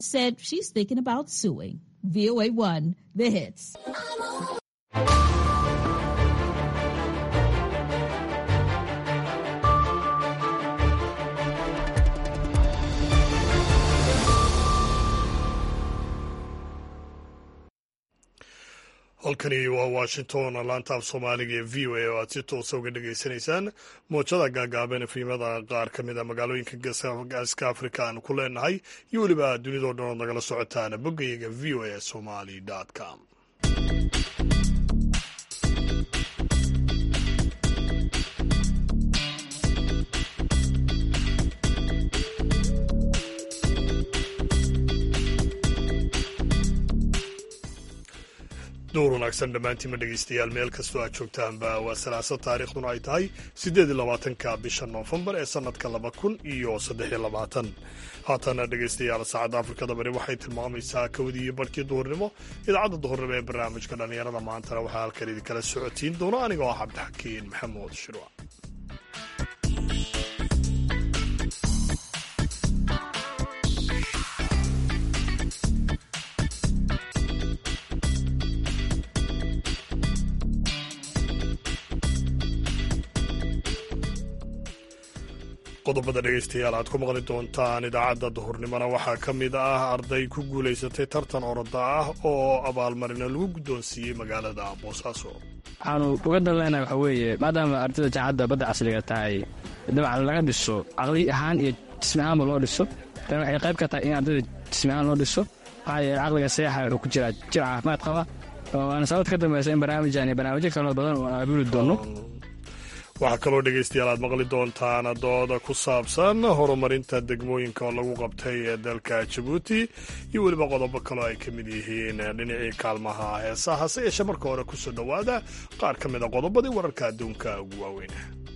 said she's thinking about suing. VOA1, the hits. halkani waa washington laanta af soomaaliga ee v o a oo aad si toosa uga dhagaysanaysaan moojada gaagaaban efrimada qaar ka mid a magaalooyinka gaaska afrika aanu ku leenahay iyo weliba dunidao dhan ood nagala socotaan boggayaga v o a somali com duur wanaagsan dhammaantiinma dhegaystayaal meel kastoo aad joogtaanba waa salaasa taariikhduna ay tahay siddeed iyo labaatanka bisha noofembar ee sannadka laba kun iyo saddex iyo labaatan haatana dhegaystayaal saacadda afrikada bari waxay tilmaamaysaa kowdii iyo barhkii duhurnimo idaacadda duhurnimo ee barnaamijka dhallinyarada maantana waxaa halkan idinkala socotiin doona anigoo ah cabdixakiin maxamuud shirwa qodobada dhegaystayaal aad ku maqli doontaan idaacadda duhurnimona waxaa ka mid ah arday ku guulaysatay tartan oroda ah oo abaalmarina lagu guddoonsiiyey magaalada boosaaso waxaanu uga dalnayna waxa weeye maadaama ardayda jaacadda badda casriga tahay dabcan laga dhiso caqli ahaan iyo jismi ahaanba loo dhiso tan waxay qayb ka tahay in ardayda jismi ahaan loo dhiso maxaa yeele caqliga seexa wuxuu ku jiraa jir caafimaad qaba waana sababta ka dambaysa in barnaamijaan iyo barnaamijyo kaloo badan oo aan abuuli doonno waxaa kaloo dhegaystayaal aad maqli doontaan dooda ku saabsan horumarinta degmooyinka oo lagu qabtay ee dalka jabuuti iyo weliba qodobo kaloo ay ka mid yihiin dhinacii kaalmaha heesaha hase yeeshee marka hore kusoo dhowaada qaar ka mid a qodobadii wararka adduunka ugu waaweyn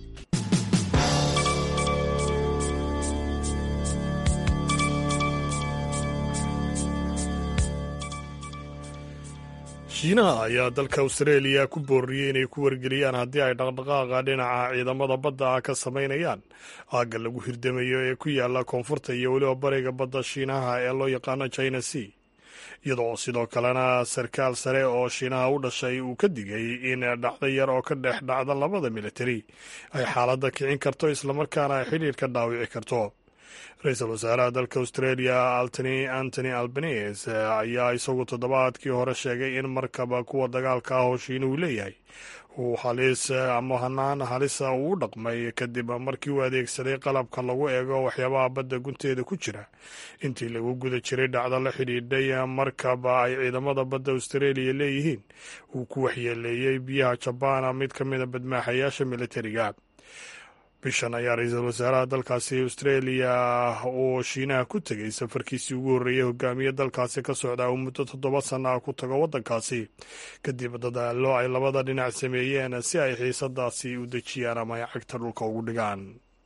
shiinaha ayaa dalka austareeliya ku booriyey inay ku wargeliyaan haddii ay dhaqdhaqaaqa dhinaca ciidamada badda ah ka samaynayaan aagga lagu hirdamayo ee ku yaala koonfurta iyo weliba bariga badda shiinaha ee loo yaqaano china sea iyadoo sidoo kalena sarkaal sare oo shiinaha u dhashay uu ka digay in dhacdo yar oo ka dhex dhacda labada militari ay xaaladda kicin karto islamarkaana ay xidhiir ka dhaawici karto ra-iisul wasaaraha dalka australia altony antony albanese ayaa isagu toddobaadkii hore sheegay in markaba kuwa dagaalka ah oo shiinuhu leeyahay uu halis ama hanaan halisa uu u dhaqmay kadib markii uu adeegsaday qalabka lagu eego waxyaabaha badda gunteeda ku jira intii lagu guda jiray dhacdo la xidhiidhay markaba ay ciidamada badda australia leeyihiin uu ku waxyeeleeyey biyaha jabana mid ka mida badmaaxayaasha militariga bishan ayaa ra-iisul wasaaraha dalkaasi australia oo shiinaha ku tegay safarkiisii ugu horreeyey hogaamiye dalkaasi ka socda uu muddo toddoba sanna ah ku tago waddankaasi kadib dadaallo ay labada dhinac sameeyeen si ay xiisadaasi u dejiyaan ama ay cagta dhulka ugu dhigaan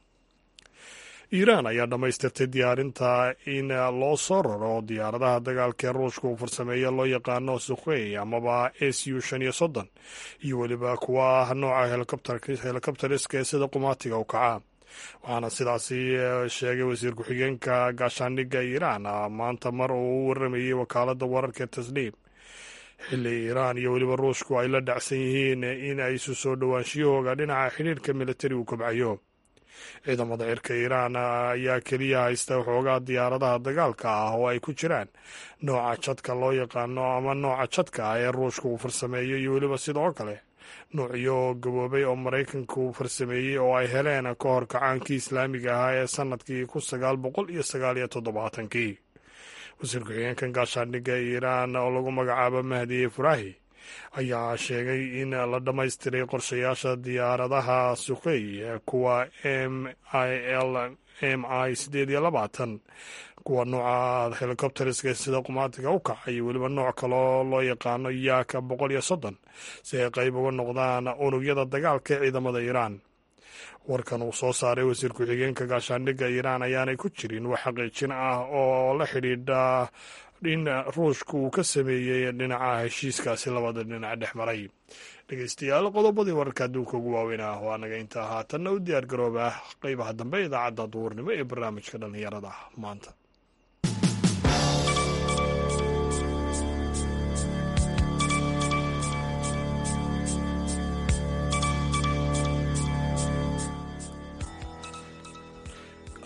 iiraan ayaa dhammaystirtay diyaarinta in loo soo raro diyaaradaha dagaalka ee ruushka uu farsameeyo loo yaqaano sukhey amaba s u shan iyo soddon iyo weliba kuwa ah nooca helikobteriska ee sida qumaatiga u kaca waxaana sidaasi sheegay wasiir ku-xigeenka gaashaandhigga iiraan maanta mar uu u waramayey wakaaladda wararka tasniim xilli iiraan iyo weliba ruushku ay la dhacsan yihiin in ay isu soo dhowaanshiyahooga dhinaca xidhiirka militari uu kobcayo ciidamada cirka iiraan ayaa keliya haysta waxoogaa diyaaradaha dagaalka ah oo ay ku jiraan nooca jadka loo yaqaano ama nooca jadka ah ee ruushka uu farsameeyo iyo weliba sidoo kale noocyo gaboobay oo maraykanka uu farsameeyey oo ay heleen ka hor kacaankii islaamiga ahaa ee sannadkii kun sagaal boqol iyo sagaal iyo toddobaatankii wasiir ku-xigeenkan gaashaandhigga iiraan oo lagu magacaabo mahdiye furahi ayaa sheegay in la dhammaystiray qorshayaasha diyaaradaha sukhey kuwa m i l m i siddeed iyo labaatan kuwa nooca helikobteriska sida qumaatiga u kaca iyo weliba nooc kaloo loo yaqaano yaaka boqol iyo soddon si ay qayb uga noqdaan unugyada dagaalka ee ciidamada iiraan warkan uu soo saaray wasiir ku-xigeenka gaashaandhigga iiraan ayaanay ku jirin wax xaqiijin ah oo la xidhiidha in ruushka uu ka sameeyey dhinaca heshiiskaasi labada dhinac dhex maray dhegeystayaal qodobadii wararka adduunka ugu waaweyn ah waa naga intaa haatanna u diyaar garooba qeybaha dambe idaacadda duurnimo ee barnaamijka dhallinyarada maanta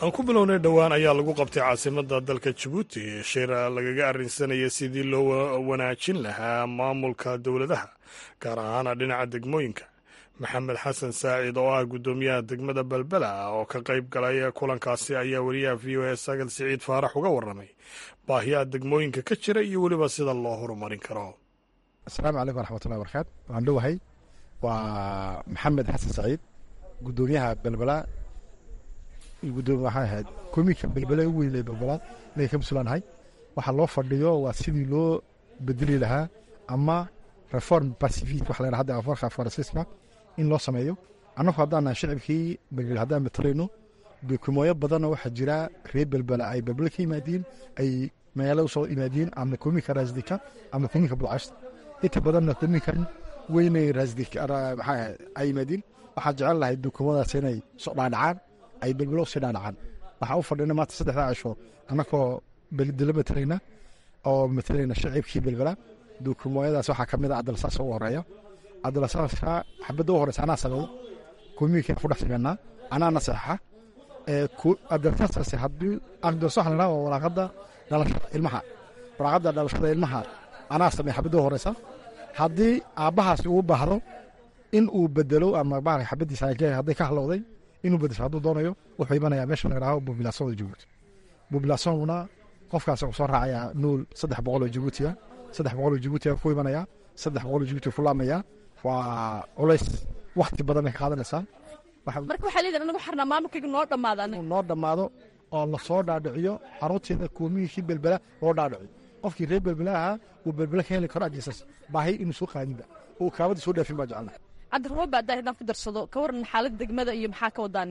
aan ku bilownay dhowaan ayaa lagu qabtay caasimadda dalka jabuuti shir lagaga arrinsanaya sidii loo wanaajin lahaa maamulka dowladaha gaar ahaana dhinaca degmooyinka maxamed xasan saacid oo ah guddoomiyaha degmada belbela oo ka qayb galay kulankaasi ayaa wariyaha v o a sagal siciid faarax uga warramay baahiyaha degmooyinka ka jira iyo weliba sida loo horumarin karo asalaamu calaykum waraxmatullahi barakaatu waan dhowahay waa maxamed xasan saciid guddoomiyaha belbela gudoomiye waxaa ahayd komiinka belbele ugu weyn ee belbelaad inay ka mas-uulaanahay waxaa loo fadhiyo waa sidii loo bedeli lahaa ama reform pacific waxa la yidhaha hadda afarka faransiiska in loo sameeyo annagu haddaan shicibkii belbel haddaan matalayno dukumooyo badanoo waxaa jira reer belbela ay belbele ka yimaadiin ay magaalada usoo yimaadiin ama komiinka raasdika ama komiinka budcashta inta badanna komiinkan weynay raasdika maxaa ay yimaadiin waxaan jecel lahay dukumadaas inay soo dhaadhacaan ay belbelo usii dhaadhacaan waxaa u fadhina maanta saddexdaa cisho annagoo beldelo matalayna oo matalayna shicibkii belbela dukumooyadaas waxaa ka mid a adalsaas ugu horeeya adalsaaska xabadda u horeysa anaa sameeyo komiinkan ku dhex sameynaa anaana saxa adalsaaskaasi haddii adalsa waxa la dhaha waa waraaqadda dhalashada ilmaha waraaqadda dhalashada ilmaha anaa sameeya xabadda u horeysa haddii aabbahaasi uu baahdo in uu bedelo ama maarka xabaddiisa hadday ka halowday inuu bedesho hadduu doonayo wuxuu imanayaa meesha la yidhaaho bubilaasonda jabuuti bubilaasonna qofkaas wuxuu soo raacayaa nuul saddex boqoloo jabuutiya saddex boqoloo jabuutiya ku imanayaa saddex boqoloo jabuuti ku laamayaa waa culays wakti badan bay ka qaadanaysaa marka waxaa leedahay anagu xarnaa maamulkayga noo dhammaada inuu noo dhammaado oo lasoo dhaadhiciyo caruurteeda koomiyihii belbela loo dhaadhiciyo qofkii reer belbela ahaa uu belbela ka heli karo ajiisas baahi inuu soo qaadinba uu kaabada soo dhaafin baa jecelnahay cabdirababa haddaa haddaan ku darsado ka waran xaaladda degmada iyo maxaa ka wadaan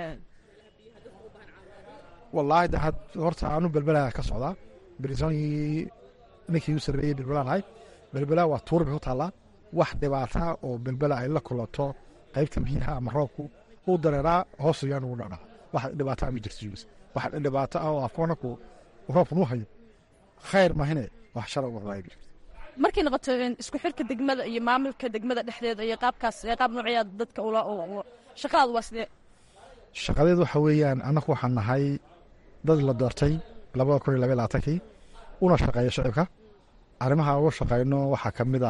wallaahi de had horta aanu belbela ka socdaa brisonii ninkii u sarreeyey belbela ahay belbela waa tuur bay ku taallaa wax dhibaata oo belbela ay la kulanto qaybta biyaha ama roobku uu dareeraa hoos yaan ugu dhacdhaa wax dhibaato ma jirto jubis wax dhibaato ah oo afkoonku roobkan u hayo khayr mahine wax shara ugu xumaaya jirto markay noqoto isku xirka degmada iyo maamulka degmada dhexdeeda iyo qaabkaas qaab noocyaa dadka ula shaqadaadu waa sidee shaqadeed waxa weeyaan annagu waxaan nahay dad la doortay labada kun iyo labaiy labaatankii una shaqeeya shicibka arrimaha uga shaqayno waxaa ka mid a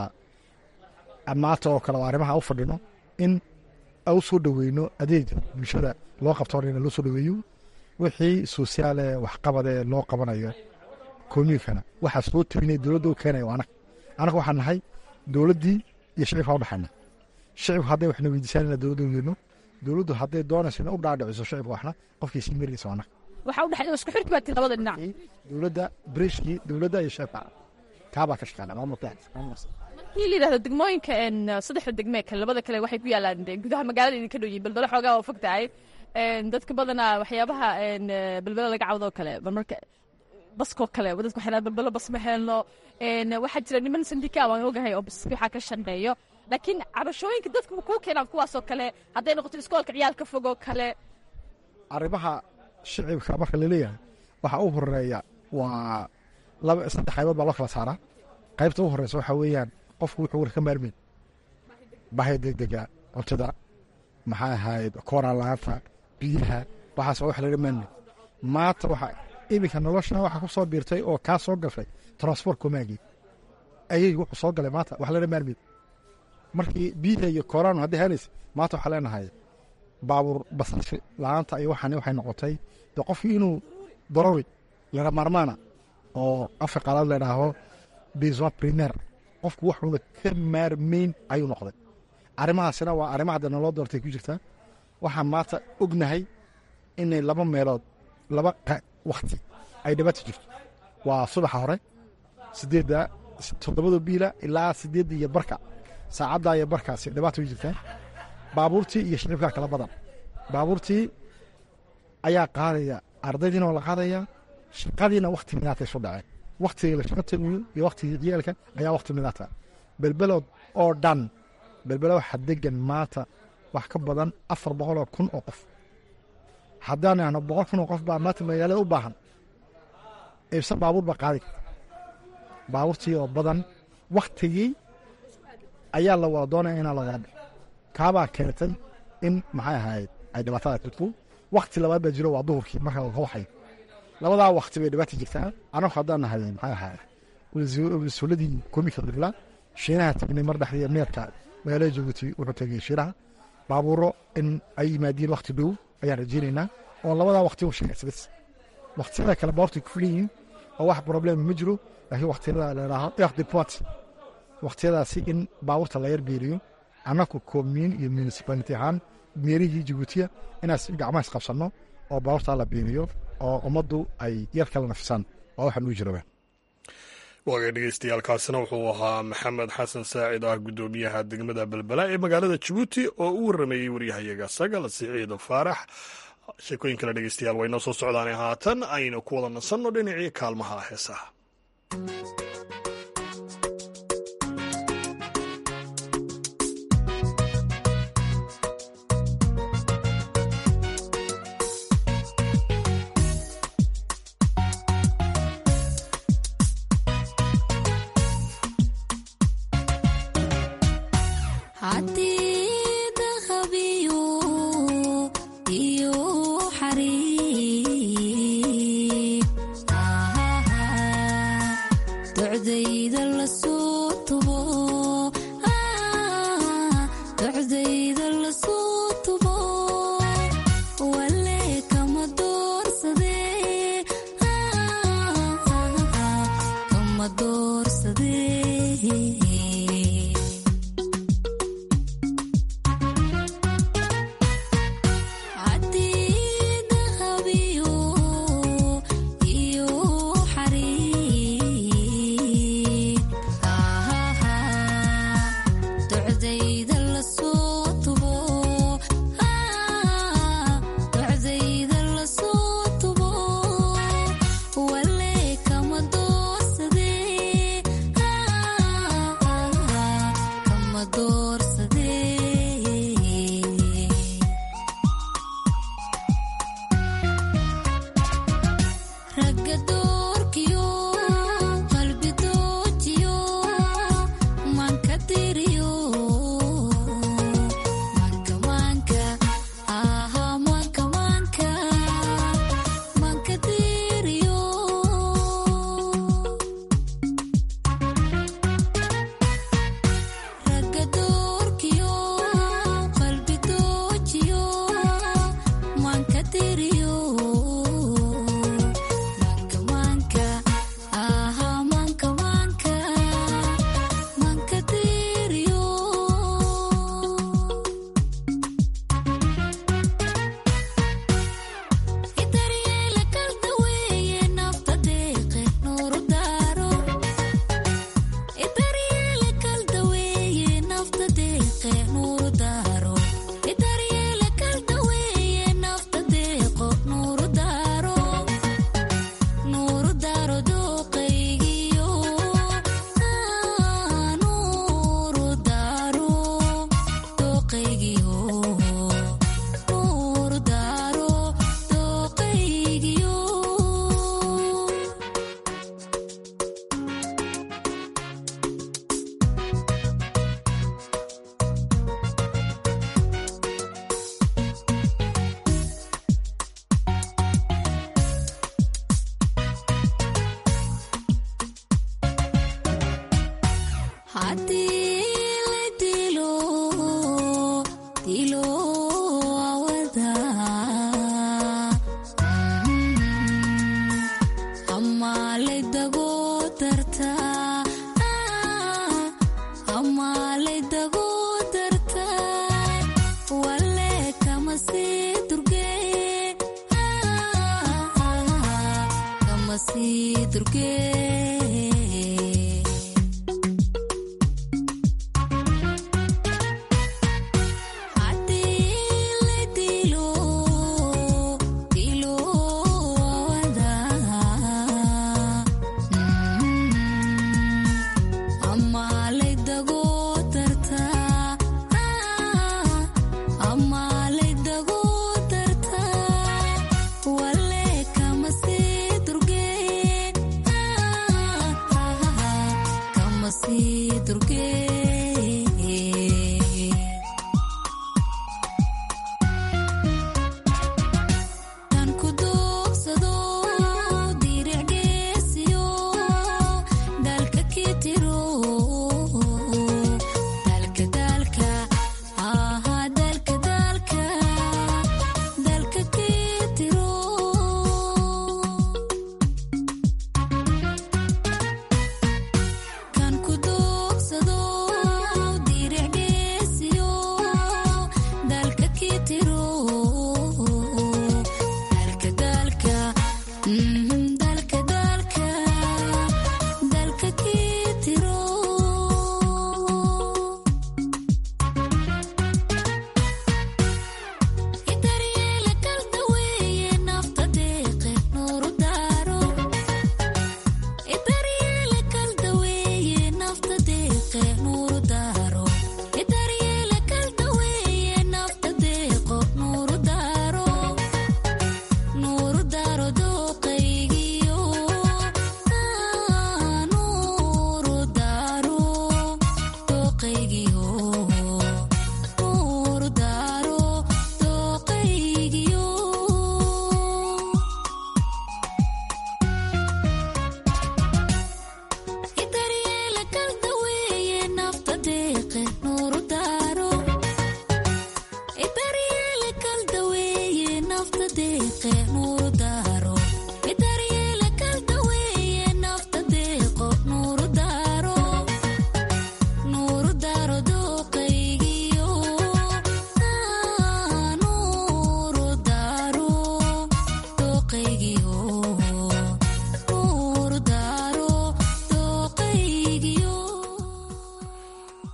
maanta oo kale oo arrimaha u fadhino in u soo dhoweyno adeega bulshada loo qabtoonayna loo soo dhoweeyo wixii sosiaale waxqabadee loo qabanayo koomiyunkana waxaa soo tabinaya dowladda u keenaya anag annaga waxaan nahay dowladdii iyo shicibka u dhexayna shicibku hadday waxna weydiisaan ina dowladda weyno dowladdu hadday doonayso ina u dhaadhiciso shicibka waxna qofkii sii maraysa anag waxaa u dhexeeya isku xirki baa tii labada dhinac dowladda breshkii dowladda iyo shicibka kaabaa ka shaqeynaa maamulka markii la yidhahdo degmooyinka saddexda degmee kale labada kale waxay ku yaalaan gudaha magaalada idinka dhow yihin balbelo xoogaa oo fog tahay dadka badanaa waxyaabaha belbelo laga cawdoo kale marmarka baskoo kale dadka waxay balbelo bas ma helno waxaa jira niman sandika waan ogahay oo baski waxaa ka shaqeeyo laakiin cabashooyinka dadka kuu keenaan kuwaasoo kale hadday noqoto iskoolka ciyaal ka fogoo kale arrimaha shicibka marka laleeyahay waxaa u horeeya waa laba saddex qaybood baa loo kala saaraa qaybta u horeysa waxaa weeyaan qofku wuxuu war ka maarmeyn bahya degdega cuntada maxaa ahayd kooraan la-aanta biyaha waxaas wax laga maarmeyn maanta waxa iminka nolosha waxaa ku soo biirtay oo kaa soo gashay transport komaagii ayay wuxuu soo galay maanta wax laga maarmeyn markii biyaha iyo kooraan haddii helaysa maanta waxaa leenahay baabuur basashi la-aanta iyo waxani waxay noqotay de qofkii inuu darori laga maarmaana oo afka qaalaad ladhaaho besoin primer qofku waxuuna ka maarmeyn ayuu noqday arrimahaasina waa arrima hadda naloo doortay ku jirtaa waxaan maanta ognahay inay laba meelood laba wakti ay dhibaata jirto waa subaxa hore sideedda toddobada biila ilaa sideedda iyo barka saacadda iyo barkaasi dhibaata way jirtaa baabuurtii iyo shicibkaa kala badan baabuurtii ayaa qaadaya ardaydiina waa la qaadaya shaqadiina wakti minaatay isu dhaceen waktiga la shaqa tagiyo iyo waktigii ciyaalka ayaa wakti minaata belbelood oo dhan belbelo waxaa degan maanta wax ka badan afar boqoloo kun oo qof haddaan ahno boqol kun oo qof baa maanta magaalada u baahan iibsan baabuur baa qaadi karta baabuurtii oo badan waktigii ayaa la wada doonaya inaa lagaa kaabaa keentay in maxay ahayd ay dhibaatada jirto wakti labaad baa jiro waa duhurkii marka la waxay labadaa wakti bay dhibaata jirtaa anagu haddaan nahay maxaa ahaa mas-uuladii komika dibla shiinaha tagnay mar dhexdii meerka magaalada jabuuti wuxuu tegay shiinaha baabuuro in ay yimaadiin wakti dhow ayaan rajeynaynaa oo labadaa wakti u shaqaysa bas waktiyada kale baabuurtay ku filan yihiin oo wax problem ma jiro laakiin waktiyada ladhaaho eq deport waktiyadaasi in baabuurta la yar beeriyo annaku komiin iyo municipality ahaan meerihii jabuutiya inaas gacmaha isqabsanno oo baabuurtaa la beeriyo oo ummaddu ay yar kala nafisaan waa waxaan uu jiraba waagay dhegeystayaaalkaasina wuxuu ahaa maxamed xasan saacid ah guddoomiyaha degmada belbela ee magaalada jabuuti oo u warameeyey waryahayaga sagal siciid faarax sheekooyin kale dhegeystayaal waynoo soo socdaane haatan aynu ku wada nasanno dhinacii kaalmaha heesaha Wale kama si durge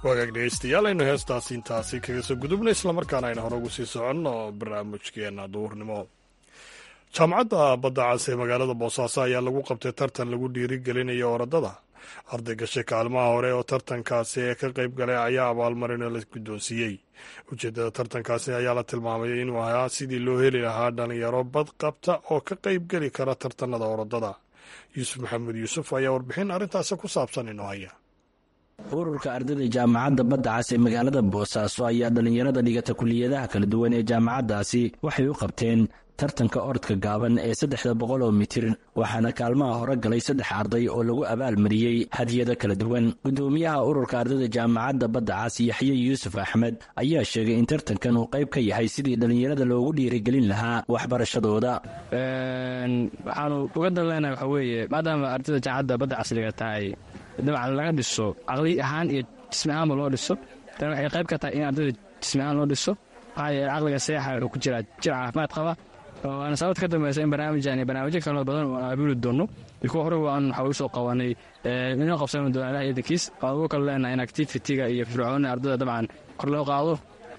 wagaag dhegeystayaal aynu heestaasi intaasi kaga soo gudubna islamarkaana aynu hore ugu sii soconno barnaamijkeena duurnimo jaamacadda badda cas ee magaalada boosaaso ayaa lagu qabtay tartan lagu dhiirigelinayo orodada arday gashay kaalmaha hore oo tartankaasi ee ka qayb galay ayaa abaalmarino la guddoonsiiyey ujeeddada tartankaasi ayaa la tilmaamay inuu ahaa sidii loo heli lahaa dhalinyaro bad qabta oo ka qayb geli kara tartanada orodada yuusuf maxamed yuusuf ayaa warbixin arrintaasi ku saabsan inoo haya ururka ardayda jaamacadda badda cas ee magaalada boosaaso ayaa dhallinyarada dhigata kuliyadaha kala duwan ee jaamacaddaasi waxay u qabteen tartanka orodka gaaban ee saddexda boqol oo mitir waxaana kaalmaha hore galay saddex arday oo lagu abaalmariyey hadiyado kala duwan guddoomiyaha ururka ardayda jaamacadda badda cas yaxye yuusuf axmed ayaa sheegay in tartankan uu qayb ka yahay sidii dhallinyarada loogu dhiirigelin lahaa waxbarashadooda waxaanu uga dalleynaa waxaa weeye maadaama ardayda jaamacadda badda casriga tahay dabcan laga dhiso caqli ahaan iyo jismi ahaanba loo dhiso tan waxay qayb ka tahay in ardayda jismi ahaan loo dhiso maxaa yeele caqliga seexa wuxuu ku jiraa jir caafimaad qaba waana sababta ka dambeysa in barnaamijkan iyo barnaamijyo kaloo badan oo aan abuuri doono iyo kuwa hore waan waxa usoo qabanay inoo qabsan doona ilaah idankiis waan ugu kala leenahay in activity-ga iyo fircooni ardayda dabcan kor loo qaado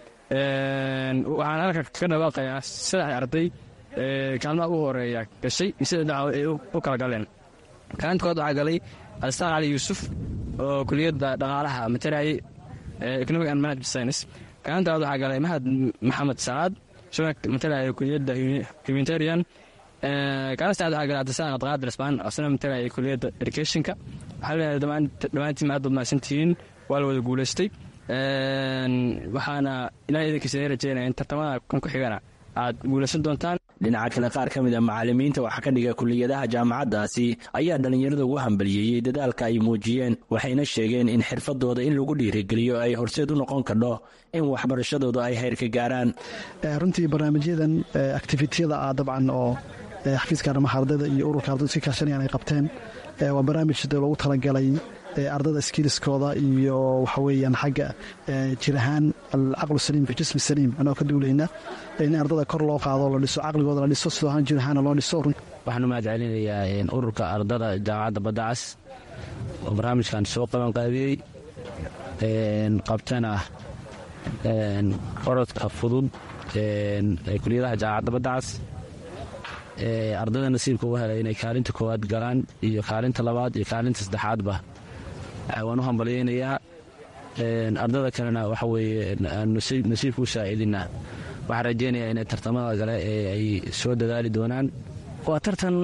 waxaan halka ka dhawaaqayaa saddex arday kaalmaha ugu horeeya gashay iyo sida dhaco ay u kala galeen kaalinta kood waxaa galay alistaar cali yuusuf oo kuliyadda dhaqaalaha matarayay economic and management science kaalinta labaad waxaa galay mahad maxamed salaad matalaya kuliyadda humanitarian kaalin saacad waxaa galay cabdisaan abdiqaadir isbaan asna matalaya kuliyadda educationka waxaa leeyahay dhammaantiin aad baad mahadsantihiin waa la wada guulaystay waxaana ilaah idankiisa rajeynaya in tartamada kan ku xigana aad guulaysan doontaan dhinaca kale qaar ka mid a macallimiinta waxa ka dhiga kuliyadaha jaamacaddaasi ayaa dhallinyarada ugu hambaliyeeyey dadaalka ay muujiyeen waxayna sheegeen in xirfadooda in lagu dhiirigeliyo ay horseed u noqon kardho in waxbarashadooda ay heyrka gaaraan runtii barnaamijyadan activitiyada ah dabcan oo xafiiska arrimaha ardayda iyo ururka ardaydu si kaashanayaan ay qabteen waa barnaamij loogu talagalay ardayda skiliskooda iyo waxa weeyaan xagga jir ahaan alcaqlu saliim fi jismi saliim anoo ka duulayna in ardada kor loo qaado la dhiso caqligooda la dhiso sidoo ahaan jir ahaana loo dhiso waxaan u mahad celinayaa ururka ardada jaamacadda badda cas oo barnaamijkan soo qaban qaabiyey qabtana orodka fudud ee kuliyadaha jaamacadda badda cas ardayda nasiibka uga helay inay kaalinta koowaad galaan iyo kaalinta labaad iyo kaalinta saddexaadba waan u hambalyaynayaa ardada kalena waxa weeye nasiibka u saa'idina waxaan rajaynayaa inay tartamada kale ee ay soo dadaali doonaan waa tartan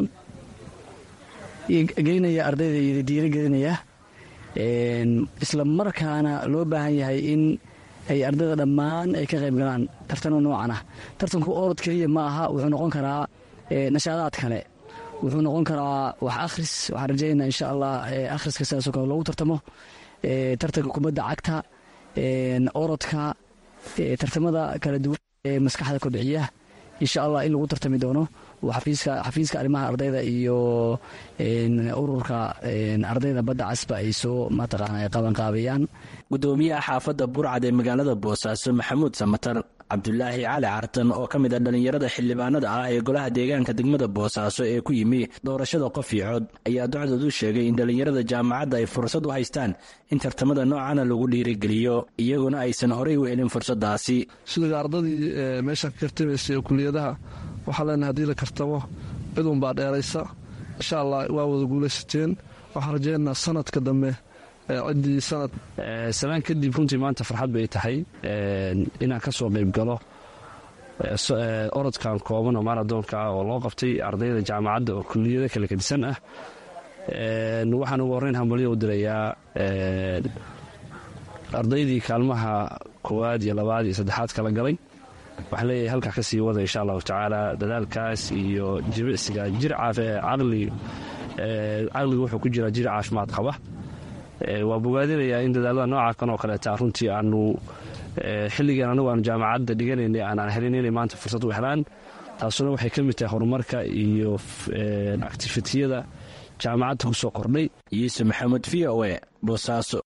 geynaya ardayda iyo diirigelinaya isla markaana loo baahan yahay in ay ardayda dhammaan ay ka qayb galaan tartano noocan ah tartanku orod keliya ma aha wuxuu noqon karaa nashaadaad kale wuxuu noqon karaa wax akhris waxaan rajaynaa insha allah akhriska sidaasoo kale loogu tartamo tartanka kubadda cagta orodka tartamada kala duwan ee maskaxda kobciya insha allah in lagu tartami doono xafiiska arrimaha ardayda iyo ururka ardayda badda casba ay soo mataqaana qabanqaabayaan gudoomiyaha xaafadda burcad ee magaalada boosaaso maxamuud samatar cabdulaahi cali cartan oo ka mid a dhallinyarada xildhibaanada ah ee golaha deegaanka degmada boosaaso ee ku yimi doorashada qof iyo cod ayaa docdood u sheegay in dhallinyarada jaamacadda ay fursad u haystaan in tartamada noocana lagu dhiirigeliyo iyaguna aysan horey u helin fursadaasi sida ardadii meesha ka kartamaysay ee kuliyadaha waxaa leenahay haddii la kartamo cidunbaa dheeraysa insha allah waa wada guulaysateen waxaan rajeynaa sanadka dambe ciddii sanad salaan kadib runtii maanta farxad bay tahay inaan ka soo qayb galo orodkan kooban oo maaradoonka ah oo loo qabtay ardayda jaamacadda oo kuliyado kala kadisan ah waxaan ugu horreyn hambalyo u dirayaa ardaydii kaalmaha koowaad iyo labaad iyo saddexaad kala galay waxaan leeyahay halkaa ka sii wada insha allahu tacaala dadaalkaas iyo jimicsiga jir caqli caqliga wuxuu ku jiraa jir caafimaad qaba waa bogaadinayaa in dadaalada nooca kan oo kaleeta runtii aanu xilligan anigu aanu jaamacadda dhiganaynay aanaan helin inay maanta fursad u helaan taasuna waxay ka mid tahay horumarka iyo actifitiyada jaamacadda ku soo kordhay yuusuf maxamed v o e boosaaso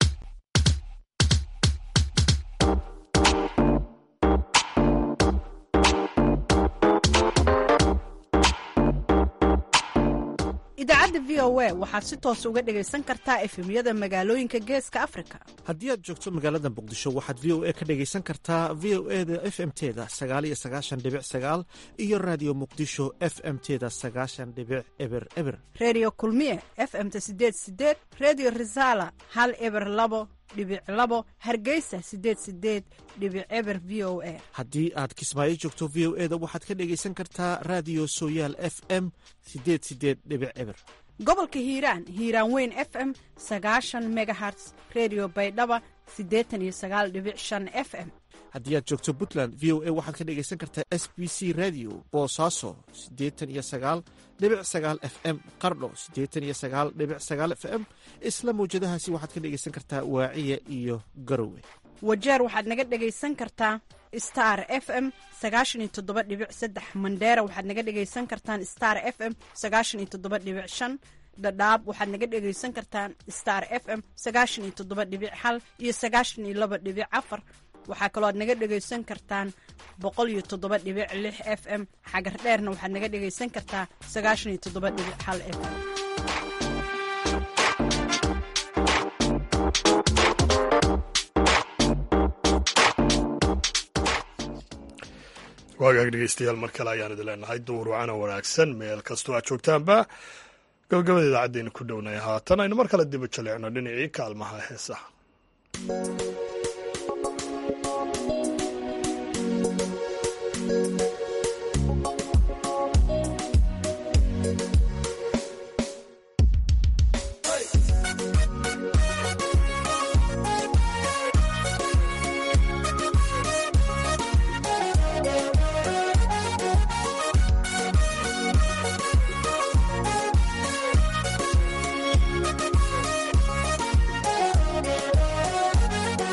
idaacadda idaacadda v o a waxaad si toos uga dhegaysan kartaa efemyada magaalooyinka geeska afrika haddii aad joogto magaalada muqdisho waxaad v o a ka dhegaysan kartaa v o e da f m teda sagaal iyo sagaashan dhibic sagaal iyo raadiyo muqdisho f m teda sagaashan dhibic eber eber redio kulmiye f m ta sideed sideed redio resala hal eber labo dhibic labo hargeysa sideed sideed dhibic eber v o a haddii aad kismaayo joogto v o e da waxaad ka dhegaysan kartaa raadiyo sooyaal f m sideed sideed dhibic eber gobolka hiiraan hiiraan weyn f m sagaashan megaherts redio baydhaba siddeetan iyo sagaal dhibic shan f m haddii aad joogto puntland v o a waxaad ka dhegaysan kartaa s b c radio boosaaso siddeetan iyo sagaal dhibic sagaal f m qardho siddeetan iyo sagaal dhibic sagaal f m isla mawjadahaasi waxaad ka dhegaysan kartaa waaciya iyo garowe wajeer waxaad naga dhegaysan kartaa star f m sagaashan iyo toddoba dhibic saddex mandheera waxaad naga dhegaysan kartaan star f m sagaashan iyo toddoba dhibic shan dhadhaab waxaad naga dhegaysan kartaan star f m sagaashan iyo toddoba dhibic hal iyo sagaashan iyo laba dhibic afar waxaa kaloo aad naga dhegaysan kartaan boqol iyo toddoba dhibic lix f m xagar dheerna waxaad naga dhegaysan kartaa sagaashan iyo toddoba dhibic hal f m waagaag dhegeystayaal mar kale ayaan idin leenahay duur wacana wanaagsan meel kastoo aad joogtaanba gabagabada idaacaddeena ku dhownay haatan aynu mar kale diba jaleecno dhinacii kaalmaha heesaha Thank you.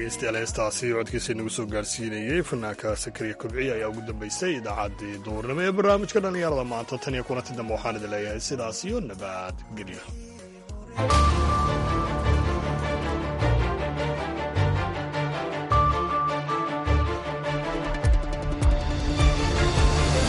dhegeystayaal heestaasi codkiisa inagu soo gaarsiinayey fanaanka sakariya kobciya ayaa ugu dambeysay idaacaddii duurnimo ee barnaamijka dhallinyarada maanta tan iyo kulanti dambe waxaan idin leeyahay sidaas iyo nabadgelyo